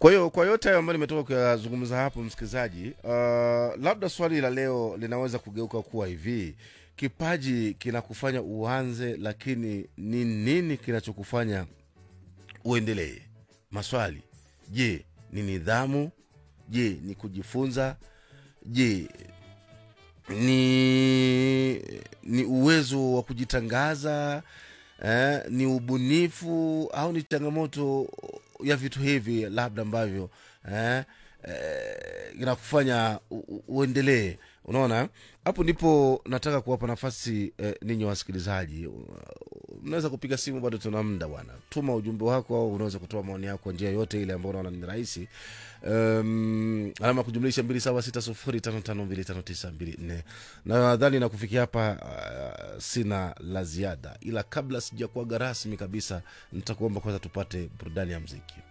kwa hiyo kwa yote hayo ambayo nimetoka kuyazungumza hapo msikilizaji uh, labda swali la leo linaweza kugeuka kuwa hivi kipaji kinakufanya uanze lakini ni nini kinachokufanya uendelee maswali je ni nidhamu je ni kujifunza je ni ni uwezo wa kujitangaza eh, ni ubunifu au ni changamoto ya vitu hivi labda ambavyo eh, eh, inakufanya u- u- uendelee unaona hapo ndipo nataka kuwapa nafasi eh, ninyi wasikilizaji unaweza kupiga simu bado tuna muda bwana tuma ujumbe wako au unaweza kutoa maoni yako kwa njia yote ile ambayo unaona ni rahisi um, alama ya kujumlisha mbili saba sita sufuri tano tano mbili tano tisa mbili nne nadhani na kufikia hapa uh, sina la ziada ila kabla sijakuaga rasmi kabisa nitakuomba kwanza tupate burudani ya mziki